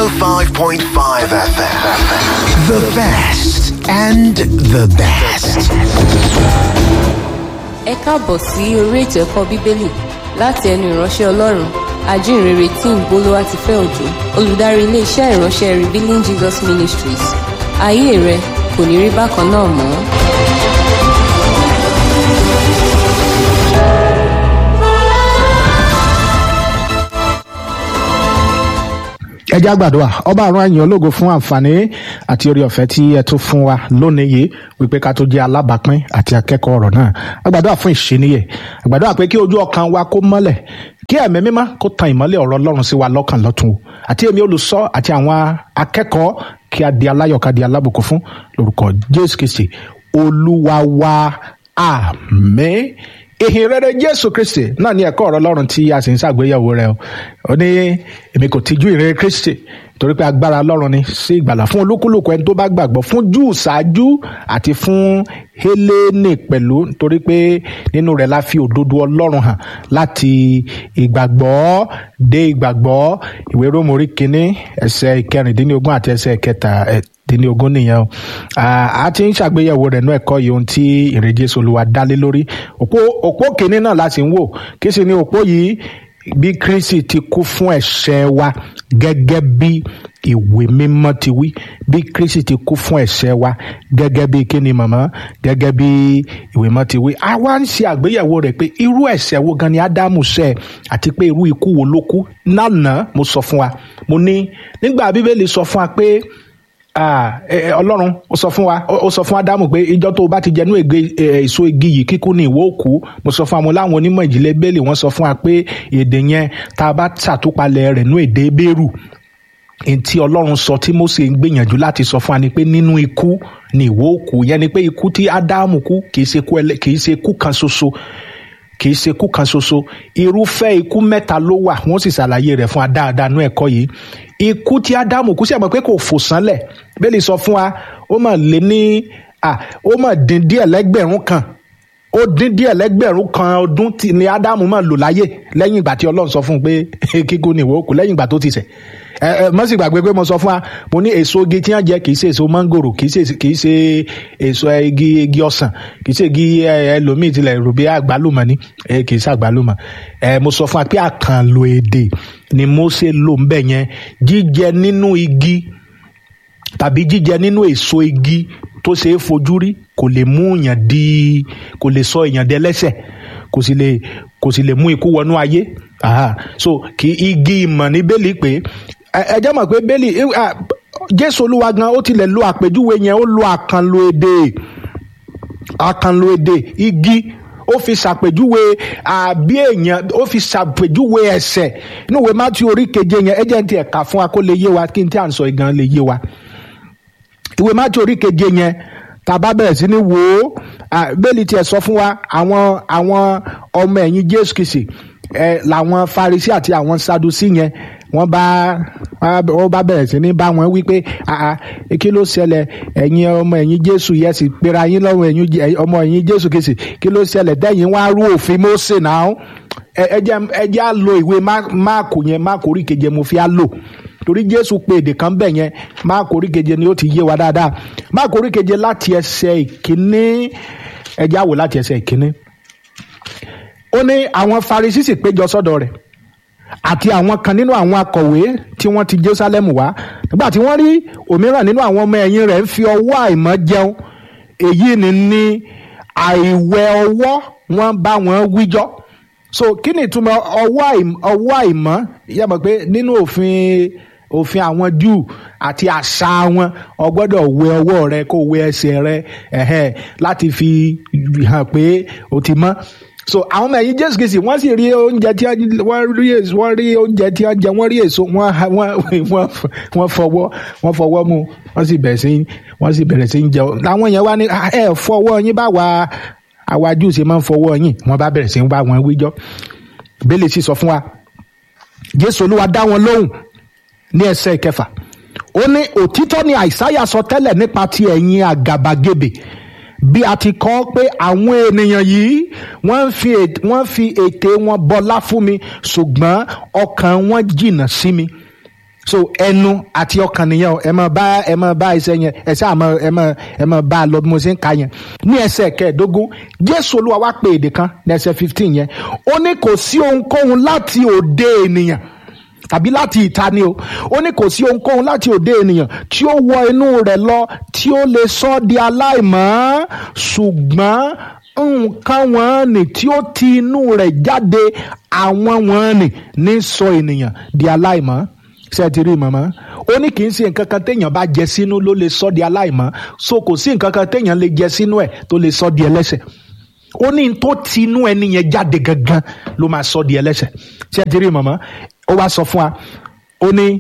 105.5 FM. The best and the best. ẹ káàbọ̀ sí orí ètò ẹ̀kọ́ bíbélì láti ẹnu ìránṣẹ́ ọlọ́run ajínrere tí ń bolówá ti fẹ́ òjò olùdarí iléeṣẹ́ ìránṣẹ́ revealing jesus ministries ayé rẹ kò ní rí bákan náà mọ́. ẹ já gbàdúrà ọba àrùn àyàn ológo fún àǹfààní àti orí ọ̀fẹ́ tí ẹ tún fún wa lónìí yìí wípé ká tó jẹ́ alábàápín àti akẹ́kọ̀ọ́ ọ̀rọ̀ náà àgbàdúrà fún ìṣeníyẹ àgbàdúrà pé kí ojú ọkàn wa kó mọ́lẹ̀ kí ẹ̀mí mímọ́ kó tan ìmọ́lẹ̀ ọ̀rọ̀ ọlọ́run sí wa lọ́kàn lọ́tun o àti èmi olùsọ àti àwọn akẹ́kọ̀ọ́ kí a di aláyọ̀ ká di alábùkún fún lórúkọ jésù kristi olúwa wa àmín ìhìn rere jésù kristi náà ní ẹ̀kọ́ ọ̀rọ̀ ọlọ́run tí a sì ń ṣàgbéyẹ̀wò rẹ̀ o ó ní èmi kò tijú ìrere kristi torí pé agbára ọlọ́run ni sí ìgbàlà fún olúkúlùkù ẹni tó bá gbàgbọ́ fún júù ṣáájú àti fún hélénì pẹ̀lú torí pé nínú rẹ̀ la fi òdodo ọlọ́run hàn láti ìgbàgbọ́ dé ìgbàgbọ́ ìwé rómù orí kínní ẹsẹ̀ ìkẹrìndínlógún àti ẹsẹ̀ ìkẹta dínlógún nìyẹn o a ti ń ṣàgbéyẹ̀wò rẹ̀ nú ẹ̀kọ́ yìí ohun tí ìrèjì olúwa dálé lórí òpó òpó kìíní náà la sì ń wò kí sì ni òpó yìí bí kristi ti kú fún ẹ̀ṣẹ̀ wa gẹ́gẹ́ bí ìwé mímọ́ ti wí bí kristi ti kú fún ẹ̀ṣẹ̀ wa gẹ́gẹ́ bí kíni màmá gẹ́gẹ́ bí ìwé mímọ́ ti wí a wá ń ṣe àgbéyẹ̀wò rẹ̀ pé irú ẹ̀ṣẹ̀ wo gan ni ádámù ṣẹ̀ àti pé irú ikú wo ló kú lánàá mo sọ fún wa mo ní nígbà bíbélì sọ fún wa pé ọlọ́run ó sọ fún wa ó sọ fún ádámù pé ìjọ tó o bá ti jẹnú èso igi yìí kíkú ní ìwọ òkú mo sọ fún wa mo láwọn onímọ̀ ìjìnlẹ̀ bẹ́ẹ̀lì wọ́n sọ fún wa pé èdè yẹn tá a bá ṣàtúpalẹ̀ rẹ̀ nú èdè bẹ́ẹ̀rù ntí ọlọ́run sọ tí Mósè ń gbìyànjú láti sọ fún wa ni pé nínú ikú ní ìwọ òkú yẹn ni pé ikú tí ádámù kú kì í ṣe ikú kan ṣoṣo kì í ṣe ikú kan ṣoṣo irúfẹ́ ikú mẹ́ta ló wà wọ́n sì ṣàlàyé rẹ̀ fún wa dáadáa nú ẹ̀kọ́ yìí ikú tí ádámù kú sí àmọ́ pé kò fò sánlẹ̀ bẹ́ẹ̀lì sọ fún wa ó mà lé ní ó mà dín díẹ̀ lẹ́gbẹ̀rún kan ó dín díẹ̀ lẹ́gbẹ̀rún kan ọdún ni ádámù mà lò láyé lẹ́yìn ìgbà tí ọlọ́run sọ fún un pé kíkú ni ìwọ òkú lẹ́yìn ìgbà tó ti ṣẹ̀ ẹ ẹ mọ́ sì gbàgbé pé mo sọ fún wa mo ní èso igi tí wọ́n jẹ kì í ṣe èso mángòrò kì í ṣe kì í ṣe èso igi igi ọsàn kì í ṣe igi ẹlòmíì tilẹ̀ rò bí àgbálùmọ̀ ni kì í ṣe àgbálùmọ̀ ẹ mo sọ fún wa pé àkànlò èdè ni Mósè lò ń bẹ̀ yẹn jíjẹ nínú igi tàbí jíjẹ nínú èso igi tó ṣe é fojú rí kò lè mú èèyàn di kò lè sọ èèyàn dẹlẹ́ṣẹ̀ kò sì lè kò sì lè mú ikú wọnú ayé aha so kì igi ìmọ̀ ní bẹ́ẹ̀lì pé ẹ jẹ́ mọ̀ pé bẹ́ẹ̀lì jésù olúwa gan ó tilẹ̀ lo àpèjúwe yẹn ó lo àkànlò èdè àkànlò èdè igi ó fi ṣàpèjúwe àbí èèyàn ó fi ṣàpèjúwe ẹ̀ṣẹ̀ inú ìwé mátí orí keje yẹn ẹ jẹ́ n ti ẹ̀ka fún wa kó lè yé wa kí n tí à ń sọ ìgan lè yé wa ìwé mátí orí keje yẹn tá a bá bẹ̀rẹ̀ sí ní wò ó bẹ́ẹ̀lì tiẹ̀ sọ fún wa àwọn àwọn ọmọ ẹ̀yìn jésù kìsì ẹ làwọn farisi àti àwọn sadusi yẹn wọ́n bá wọ́n bá bẹ̀rẹ̀ sí ní bá wọn wí pé kí ló ṣẹlẹ̀ ẹ̀yin ọmọ ẹ̀yìn jésù yẹn sì pera yín lọ́wọ́ ẹ̀yin ọmọ ẹ̀yìn jésù kìsì kí ló ṣẹlẹ̀ dẹ́yìn wá rú òfin Mósè náà ẹ jẹ́ á lo ìwé máàkù yẹn máàkù orí keje mo fi á lò torí jésù pé èdè kan bẹ̀ yẹn máàkù orí keje ni ó ti yé wa dáadáa máàkù orí keje láti ẹsẹ̀ ìkíní ẹ jẹ́ á wò láti ẹsẹ̀ ìkíní ó ní àwọn farisi sì péjọ sọ́dọ̀ rẹ̀ àti àwọn kan nínú àwọn akọ̀wé tí wọ́n ti jerusalem wá nígbà tí wọ́n rí òmíràn nínú àwọn ọmọ ẹ̀yìn rẹ̀ ń fi ọwọ́ àìmọ́ jẹun èyí ni ní àìwẹ̀ ọwọ́ wọn bá wọn wíjọ́ so kí ni ìtumọ̀ ọwọ́ àìmọ́ yẹ mọ̀ pé nínú òfin òfin àwọn júù àti àṣà wọn o gbọ́dọ̀ wẹ ọwọ́ rẹ kó wẹ ẹsẹ̀ rẹ ẹ̀hẹ́ láti fi hàn pé o ti mọ́ so àwọn ọmọ ẹ̀yìn jésù kìsì wọ́n sì rí oúnjẹ tí wọ́n rí èso wọ́n rí oúnjẹ tí wọ́n jẹ wọ́n rí èso wọ́n wọ́n wọ́n fọwọ́ wọ́n fọwọ́ mu wọ́n sì bẹ̀rẹ̀ sí wọ́n sì bẹ̀rẹ̀ sí jẹun làwọn yẹn wá ní ẹ fọwọ́ yín bá wa àwa jù ṣe máa ń fọwọ́ yín wọ́n bá bẹ̀rẹ̀ sí bá wọn wíjọ́ bẹ́lẹ̀ sì sọ fún wa jésù olúwa dá wọn lóhùn ní ẹsẹ̀ ìkẹfà ó ní òtítọ́ ni àìsáyà sọ tẹ́lẹ̀ nípa ti ẹ̀yin àgàbàgebè bí a ti kọ́ pé àwọn ènìyàn yìí wọ́n fi wọ́n fi ètè wọn bọlá fún mi ṣùgbọ́n ọkàn wọn jìnnà sí mi so ẹnu àti ọkàn nìyẹn o ẹ máa bá ẹ máa bá iṣẹ́ yẹn ẹ ṣáà máa ẹ máa ẹ máa bá a lọ bí mo ṣe ń ka yẹn ní ẹsẹ̀ kẹẹ̀ẹ́dógún jésù olúwa wá pé èdè kan ní ẹsẹ̀ fifteen yẹn ó ní kò sí ohunkóhun láti òde ènìyàn tàbí láti ìta ni o ó ní kò sí ohunkóhun láti òde ènìyàn tí ó wọ inú rẹ̀ lọ tí ó lè sọ ọ́ di aláìmọ́ ṣùgbọ́n nǹkan wọn ni tí ó ti inú rẹ̀ jáde àwọn wọn ni ní sọ ènìyàn di aláìmọ́ ṣé ẹ ti rí màmá ó ní kì í ṣe nǹkan kan téèyàn bá jẹ sínú ló lè sọ di aláìmọ́ so kò sí nǹkan kan téèyàn lè jẹ sínú ẹ̀ tó lè sọ di ẹlẹ́ṣẹ̀ ó ní tó ti inú ẹni yẹn jáde gangan ló máa sọ di ẹlẹ́ṣẹ̀ ṣé ẹ ti rí màmá ó wá sọ fún wa ó ní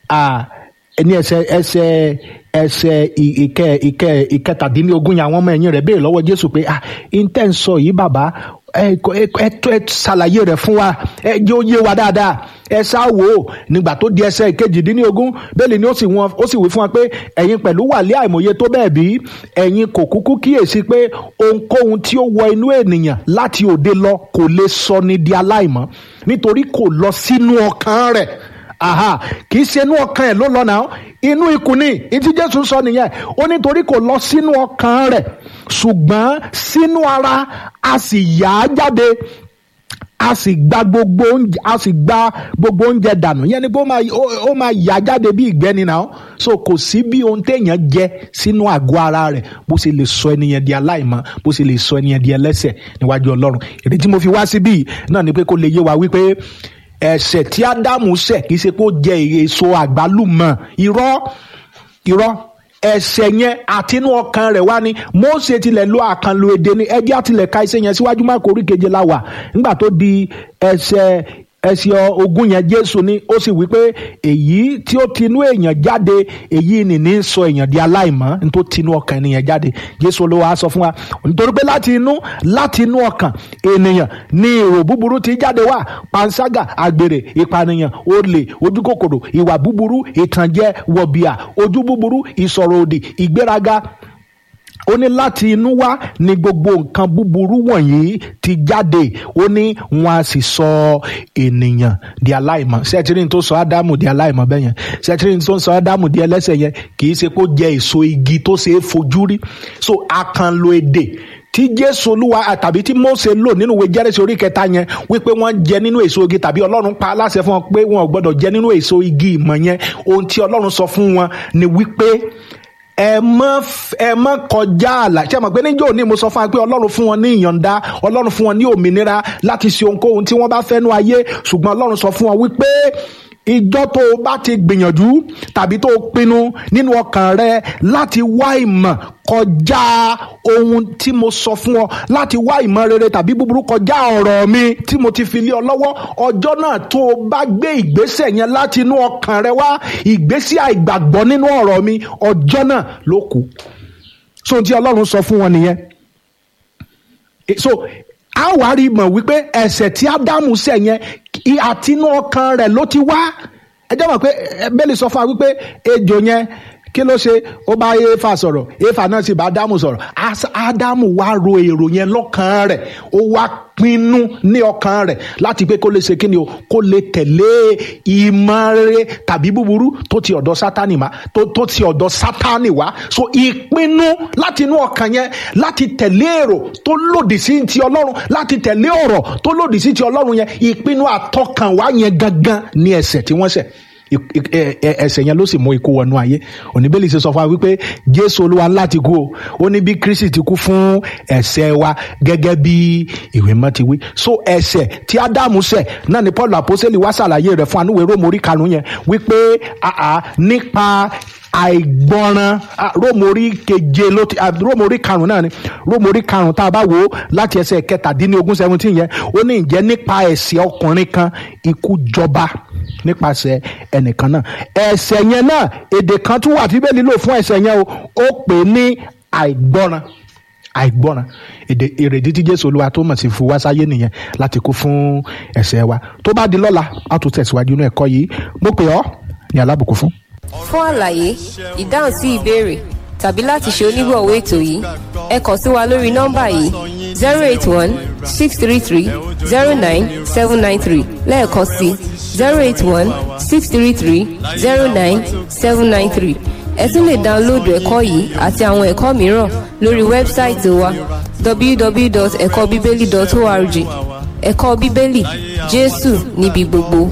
ní ẹsẹ̀ ẹsẹ̀ ẹsẹ̀ ìkẹ ìkẹ ìkẹtàdínlógún yẹn àwọn ọmọ ẹ̀yìn rẹ̀ béèrè lọ́wọ́ Jésù pé ah ntẹ́ ń sọ yìí bàbá ẹ ẹ ẹ ṣàlàyé rẹ̀ fún wa ẹ jẹ́ ó yé wa dáadáa ẹ ṣá wò ó nígbà tó di ẹsẹ̀ kejìdínlógún bẹ́ẹ̀ ni ó sì wọn ó sì wí fún wa pé ẹ̀yin pẹ̀lú wà lé àìmọye tó bẹ́ẹ̀ bí ẹ̀yin kò kúkú kíyèsí pé ohunkóhun tí ó wọ inú ènìyàn láti òde lọ kò lè sọ ni di aláìmọ́ nítorí kò lọ sínú ọkàn rẹ̀ aha kì í ṣe inú ọkàn ẹ̀ ló lọ náà inú ikùn ni ìtí Jésù sọ nìyẹn ó nítorí kò lọ sínú ọkàn rẹ̀ ṣùgbọ́n sínú ara a sì yà á jáde a sì gba gbogbo oúnjẹ a sì gba gbogbo oúnjẹ dànù yẹn ni pé ó máa ó máa yà jáde bí ìgbẹ́ni náà so kò sí bí ohun téèyàn jẹ sínú àgọ́ ara rẹ̀ bó ṣe lè sọ ẹnìyẹn di aláìmọ́ bó ṣe lè sọ ẹnìyẹn di ẹlẹ́ṣẹ̀ níwájú Ọlọ́run èdè tí mo fi wá síbí náà ni pé kó lè yé wa wípé ẹ̀ṣẹ̀ tí ádámù ṣẹ̀ kì í ṣe pé ó jẹ èso àgbálùmọ̀ irọ́ irọ́ ẹ̀ṣẹ̀ yẹn àtinú ọkàn rẹ̀ wá ní Mósè tilẹ̀ lo àkànlò èdè ní ẹjẹ́ àtìlẹ̀ ka iṣẹ́ yẹn síwájú má kórí keje la wà nígbà tó di ẹsẹ̀ ẹsẹ̀ ogún yẹn Jésù ní ó sì wí pé èyí tí ó tinú èèyàn jáde èyí ni ní sọ èèyàn di aláìmọ́ nítorí tinú ọkàn ènìyàn jáde Jésù ló wàá sọ fún wa nítorí pé láti inú láti inú ọkàn ènìyàn ní èrò búburú ti jáde wá panṣágà àgbèrè ìpànìyàn olè ojúkòkòrò ìwà búburú ìtànjẹ wọ̀bìà ojú búburú ìsọ̀rọ̀ òdì ìgbéraga ó ní láti inú wá ní gbogbo nǹkan búburú wọ̀nyí ti jáde ó ní wọn a sì sọ ènìyàn di aláìmọ́ sẹ́tírìn tó sọ ádámù di aláìmọ́ bẹ́ẹ̀ yẹn sẹ́tírìn tó sọ ádámù di ẹlẹ́ṣẹ̀ yẹn kì í ṣe kó jẹ èso igi tó ṣe é fojú rí so àkànlò èdè tí jésù olúwa tàbí tí mósè lò nínú ìwé jẹ́rìsì orí kẹta yẹn wípé wọ́n jẹ nínú èso igi tàbí ọlọ́run pa aláṣẹ fún wọn pé wọn ò gbọ́dọ̀ jẹ nínú èso igi ìmọ̀ yẹn ohun tí ọlọ́run sọ fún wọn ni wípé ẹ mọ ẹ mọ kọjá àlà ṣé mo pé níjọ́ òní mo sọ fún wa pé ọlọ́run fún wọn ní ìyọ̀ǹda ọlọ́run fún wọn ní òmìnira láti ṣe ohunkóhun tí wọ́n bá fẹ́ nú ayé ṣùgbọ́n ọlọ́run sọ fún wọn wípé ìjọ tó o bá ti gbìyànjú tàbí tó o pinnu nínú ọkàn rẹ láti wá ìmọ̀ kọjá ohun tí mo sọ fún ọ láti wá ìmọ̀ rere tàbí búburú kọjá ọ̀rọ̀ mi tí mo ti fi lé ọ lọ́wọ́ ọjọ́ náà tó o bá gbé ìgbésẹ̀ yẹn láti inú ọkàn rẹ wá ìgbésí àìgbàgbọ́ nínú ọ̀rọ̀ mi ọjọ́ náà ló kù so ohun tí ọlọ́run sọ fún wọn nìyẹn so a wá rí mọ̀ wípé ẹ̀ṣẹ̀ tí ádámù ṣẹ̀ yẹn àtinú ọkàn rẹ̀ ló ti wá ẹ jẹ́ mọ̀ pé bẹ́ẹ̀lì sọ fún wa wípé ejò yẹn kí ló ṣe ó bá éfà sọ̀rọ̀ éfà náà sì bá ádámù sọ̀rọ̀ ádámù wá ro èrò yẹn lọ́kàn rẹ̀ ó wá pinnu ní ọkàn rẹ̀ láti pé kó lè ṣe kíni o kó lè tẹ̀lé ìmọ̀ rere tàbí búburú tó ti ọ̀dọ̀ sátánì wá tó tó ti ọ̀dọ̀ sátánì wá so ìpinnu láti inú ọkàn yẹn láti tẹ̀lé èrò tó lòdì sí ti ọlọ́run láti tẹ̀lé ọ̀rọ̀ tó lòdì sí ti ọlọ́run yẹn ìpinnu àtọkànwá yẹn gangan ní ẹ̀ṣẹ̀ tí wọ́n ṣẹ̀ ẹ̀ṣẹ̀ yẹn ló sì mú ikú wọnú ayé oníbẹ̀lì ṣe sọ fún wa wípé jésù olúwa láti kú o ó ní bí kristi ti kú fún ẹ̀ṣẹ̀ wa gẹ́gẹ́ bí ìwé mọ́ ti wí so ẹ̀ṣẹ̀ tí ádámù ṣẹ̀ náà ni paul àpọ́sẹ́lì wá ṣàlàyé rẹ̀ fún anúwèé rómù orí karùn-ún yẹn wípé nípa àìgbọràn rómórí keje ló ti rómórí karùn náà ni rómórí karùn tá a bá wò ó láti ẹsẹ̀ kẹtàdínlógún seventeen yẹn ó ní ìjẹ́ nípa ẹ̀ṣẹ̀ ọkùnrin kan ikú jọba nípasẹ̀ ẹnìkan náà ẹ̀ṣẹ̀ yẹn náà èdè kan tún wà tí bẹ́ẹ̀ nílò fún ẹ̀ṣẹ̀ yẹn o ó pè é ní àìgbọràn àìgbọràn èdè èrèdí tí jésù olúwa tó mọ̀ sí fún wá sáyé nìyẹn láti kú fún ẹ̀ṣẹ̀ wa tó bá di lọ́la a tún tẹ̀síwájú inú ẹ̀kọ́ yìí mo pè ọ́ ní alábùkún fún fún àlàyé ìdáhùn sí ìbéèrè tàbí láti ṣe onígbọ̀wọ́ ètò yìí ẹ kàn sí wa lórí nọ́mbà yìí zero eight one six three three zero nine seven nine three lẹ́ẹ̀kan sí zero eight one six three three zero nine seven nine three ẹ tún lè dáńlóòdù ẹ̀kọ́ yìí àti àwọn ẹ̀kọ́ mìíràn lórí wẹ́bsáìtì wa www.ẹ̀kọ́bíbélì.org ẹ̀kọ́ bíbélì jésù níbi gbogbo.